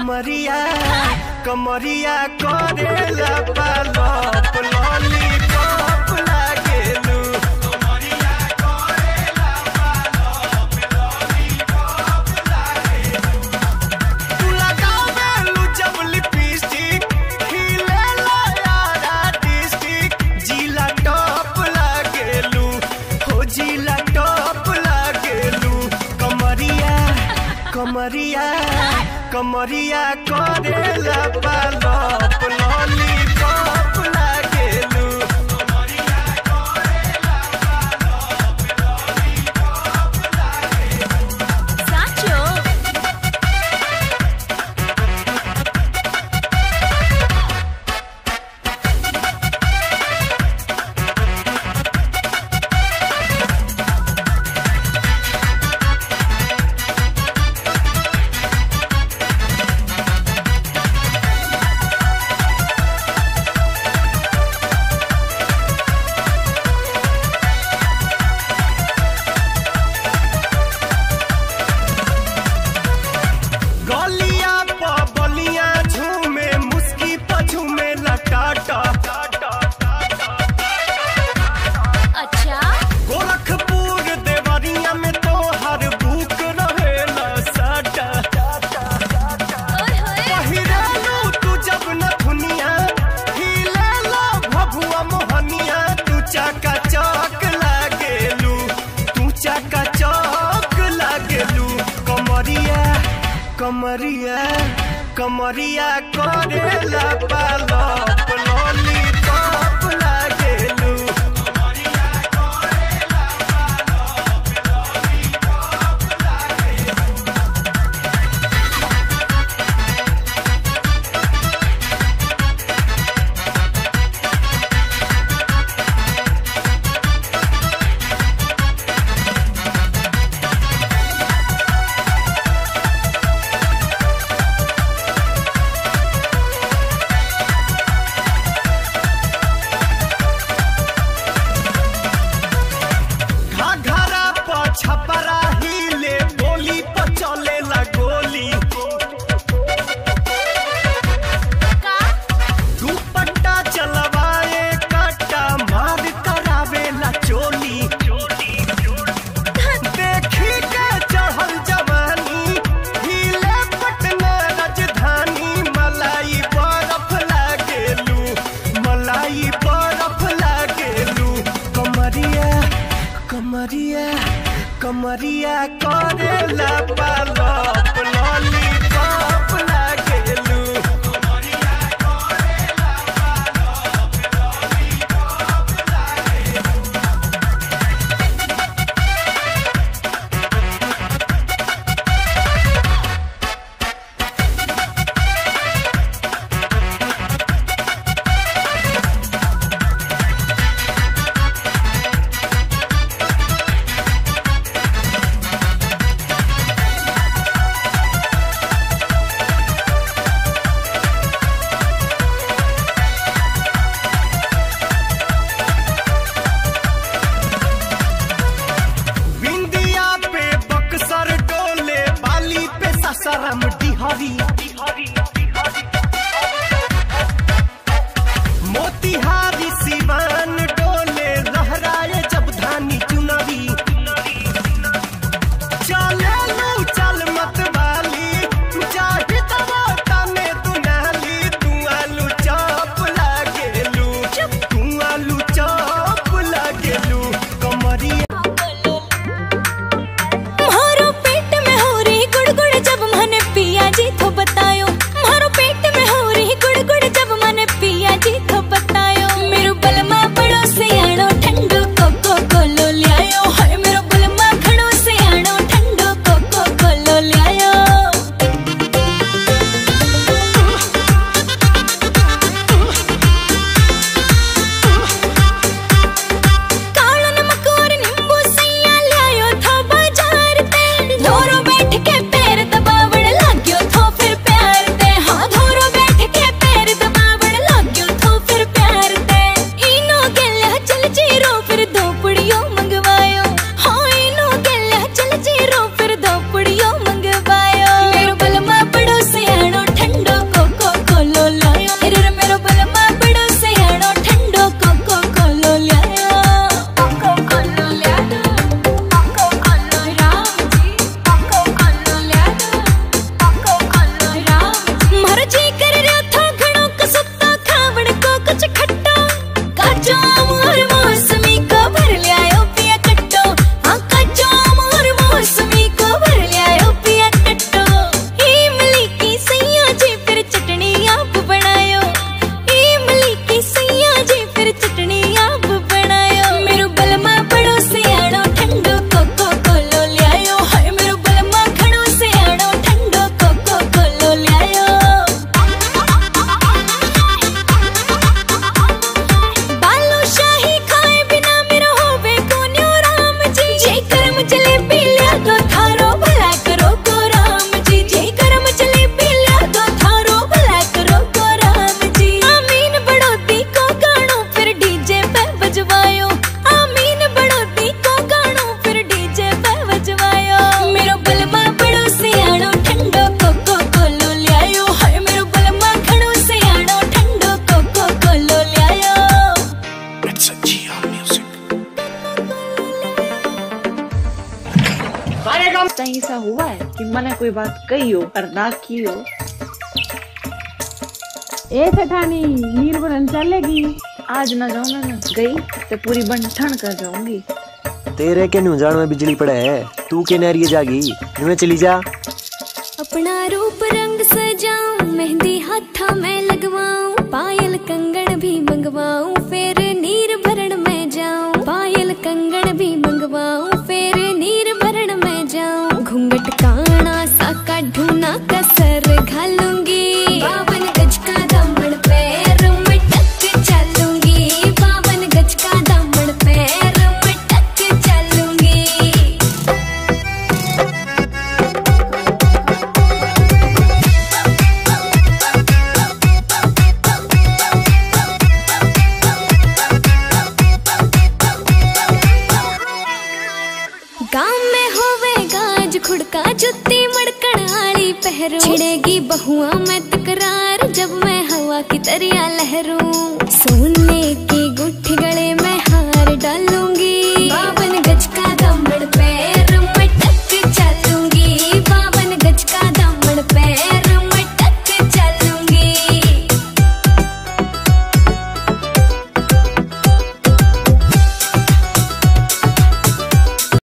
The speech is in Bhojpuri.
कमरिया कमरिया करेला पालप लॉलीपॉप लागेलू तू लगावेलू जब लिपस्टिक खिलेला यारा डिस्टिक जिला टॉप लागेलू हो जिला टॉप लागेलू कमरिया कमरिया कमरिया करेला पालप लॉलीपॉप लागेलू સાચો गलिया प बलिया झूमे मुस्की प झूमे लटाटा અચ્છા गोरखपुर देवरिया में तो हर बुक रहेला साटा ઓય હોય पहिरालू तू जब न दुनिया हिलेला भभुआ मोहनिया तू चाका चौक लागेलू तू चाका चौक लागेलू कमरिया कमरिया कमरिया करेला पालप लॉलीपॉप लागेलू घाघरा प छपरा हिले बोली प चलेला गोली કા दुपट्टा चलवाए काटा मार करावेला चोली देखी के चढ़ल जवानी हिले पटना राजधानी मलाई बरफ लागेलू मलाई बरफ लागेलू कमरिया कमरिया कमरिया करेला पालप लॉलीपॉप लागेलू बिंदिया पे बक्सर डोले बाली पे ससरम डिहरी मोतिहारी सिवान डोले लहराए जब धानी चुनरी चले लू चल मत वाली चाहे तब तने दुनाली तू आलू चौप लागेलू तू आलू चौप लागेलू कमरिया મારો પેટ में हो रही गुड़गुड़ जब મને पिया जी थोब कहीं ऐसा हुआ है कि मैंने कोई बात कही हो और ना की हो ए सेठानी नीर बनन चलेगी आज ना जाऊं मैं गई तो पूरी बन ठन कर जाऊंगी तेरे के नुजान में बिजली पड़े है तू के नहरिए जागी नुए चली जा अपना रूप रंग सजाऊं मेहंदी हाथा में लगवाऊं पायल कंगन भी मंगवाऊं फिर नीर भरण में जाऊं पायल कंगन भी मंगवाऊं फिर नीर भरण में जाऊं घूंघट काना सा काढूना कसर घालूंगी बावन गज का दामन पैर में टक चलूंगी बावन गज का दामन पैर में टक चलूंगी गाँव में होवे गाज खुड़का जुत्ती मड़कण आली पहरू छिड़ेगी बहुआ में तकरार जब मैं हवा की तरिया लहरूं सोने